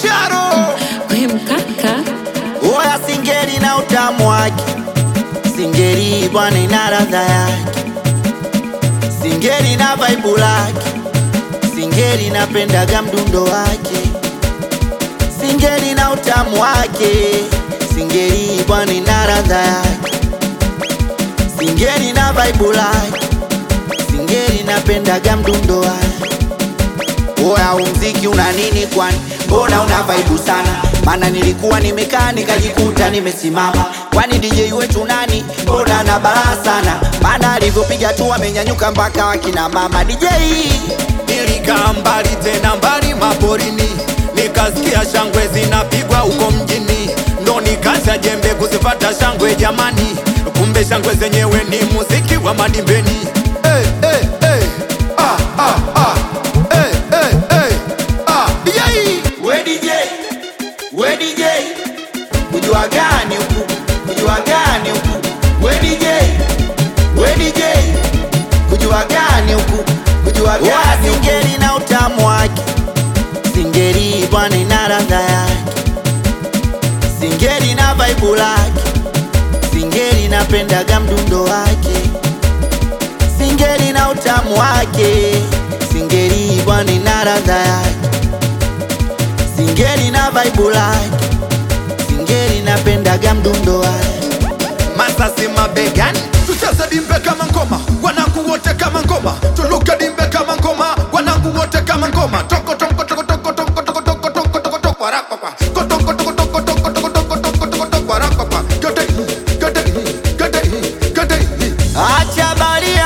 Sharo We mkaka Oya singeli na utamu wake, singeli bwana ina ladha yake, singeli na vibe lake, singeli napendaga mdundo wake, singeli na utamu wake, singeli bwana ina ladha yake, singeli na vibe lake, singeli napendaga mdundo wake. Oya, huu mziki una nini kwani? Mbona una vaibu sana? Maana nilikuwa nimekaa nikajikuta nimesimama. Kwani DJ wetu nani? Mbona na balaa sana? Maana alivyopiga tu amenyanyuka mpaka wakina mama DJ. nilikaa mbali tena mbali maporini, nikasikia shangwe zinapigwa huko mjini, ndo nikacha jembe kuzipata shangwe jamani, kumbe shangwe zenyewe ni muziki wa madimbeni. Hey, hey, hey. Ah, ah, ah. Hey, hey, hey. Ah, yai. We DJ, we DJ, kujua gani huku? Kujua gani huku? We DJ, we DJ, kujua gani huku? Kujua gani huku? Singeli na utamu wake, singeli bwana ina ladha yake, singeli na vibe lake, singeli napendaga mdundo wake, singeli na utamu wake, singeli bwana ina ladha yake singeli na vibe lake, singeli napendaga mdundo wake. Masasi mabegani, tucheze dimbe kama ngoma, wanangu wote kama ngoma, tuluke dimbe kama ngoma, wanangu wote kama ngoma. Toko toko toko toko toko toko toko toko toko toko rakapa. Toko toko toko toko toko toko toko toko toko rakapa. Gede gede gede gede. Acha baria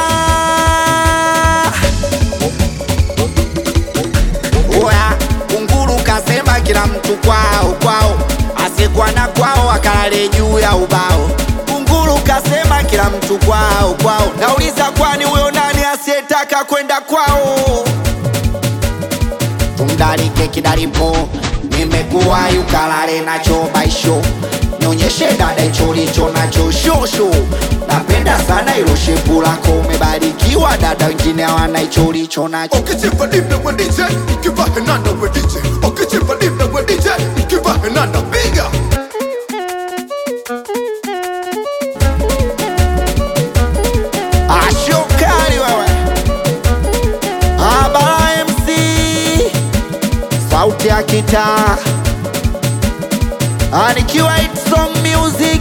Oya, kunguru kasema kila mtu kwao kwao, asiyekuwa na kwao akalale juu ya ubao. Kunguru kasema kila mtu kwao kwao, nauliza kwani huyo nani asiyetaka kwenda kwao? Tumdarike kidaripo, nimekuwa yukalale nacho baisho, nionyeshe dada hicho licho nacho shosho. Napenda sana ilo shepu lako, umebarikiwa dada, wengine hawana hicho licho nacho. Ukichimba dimbe we DJ, ukiva henanda we DJ. Ukichimba dimbe we DJ, ukiva henanda piga. Ashokali wewe, Abara MC, sauti ya kitaa, Ah, nikiwa hit song music,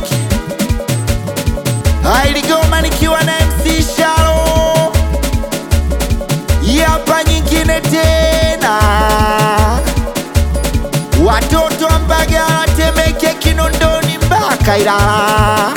Ah, iligoma nikiwa na MC Shalo, Hii hapa nyingine tena, watoto wa Mbagala, Temeke, Kinondoni mpaka Ilala.